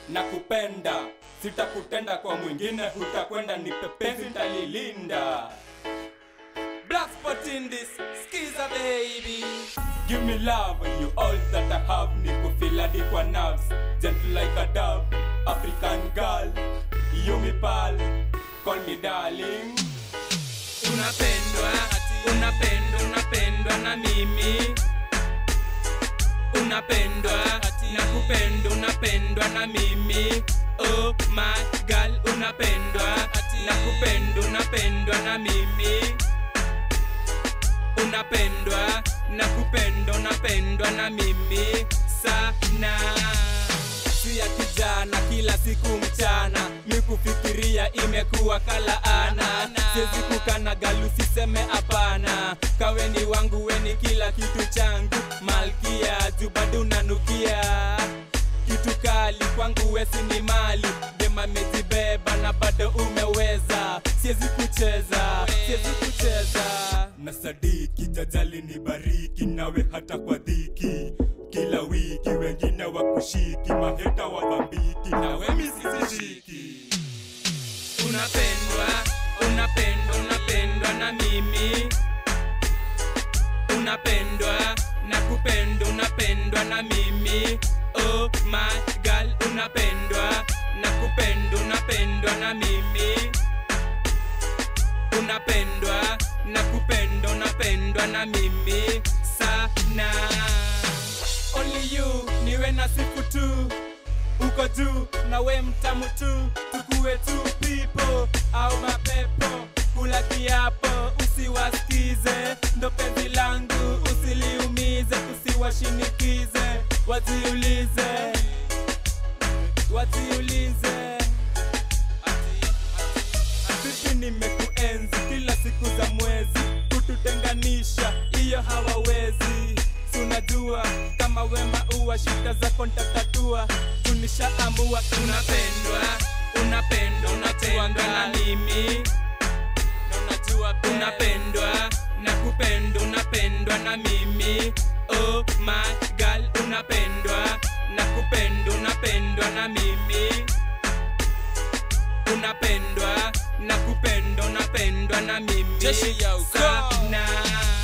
na kupenda sitakutenda kwa mwingine hutakwenda ni pepezi ntalilinda Black spot in this skiza baby Give me love you all that I have Niku feel hadi kwa nerves Gentle like a dove African girl You me pal Call me darling unapendwa unapendwa unapendwa na mimi unapendwa na kupendwa unapendwa na mimi oh my girl unapendwa na kupendwa unapendwa na mimi unapendwa na kupendwa unapendwa na mimi sana si ya kijana kila siku mchana mikufikiria imekuwa kalaana siwezi kukana galu siseme hapana kaweni wangu weni kila kitu changu malkia juu bado unanukia kitu kali kwangu wesi ni mali dema mejibeba na bado umeweza siwezi kucheza siwezi kucheza na sadiki jajali ni bariki nawe hata kwa dhiki kila wiki wengine wakushiki maheta wadhambiki nawe misisishiki unapendwa unapendwa unapendwa na mimi unapendwa na kupendwa unapendwa na mimi oh my girl unapendwa na kupendwa unapendwa na mimi unapendwa na kupendwa unapendwa na mimi sana only you niwe na siku tu uko juu na we mtamu tu tukuwe tu pipo au mapepo kula kiapo usiwasikize ndo penzi langu usiliumize usiwashinikize wajiulize wajiulize vipi nimekuenzi kila siku za mwezi kututenganisha hiyo hawawezi Si unajua kama wema uwa shida zako ntatatua tunisha amua unapendwa unapendwa unapendwa na mimi unajua unapendwa na kupendwa unapendwa na mimi oh my girl unapendwa na kupendwa unapendwa na mimi unapendwa na kupendwa unapendwa na mimi Jeshi ya ukoo. sana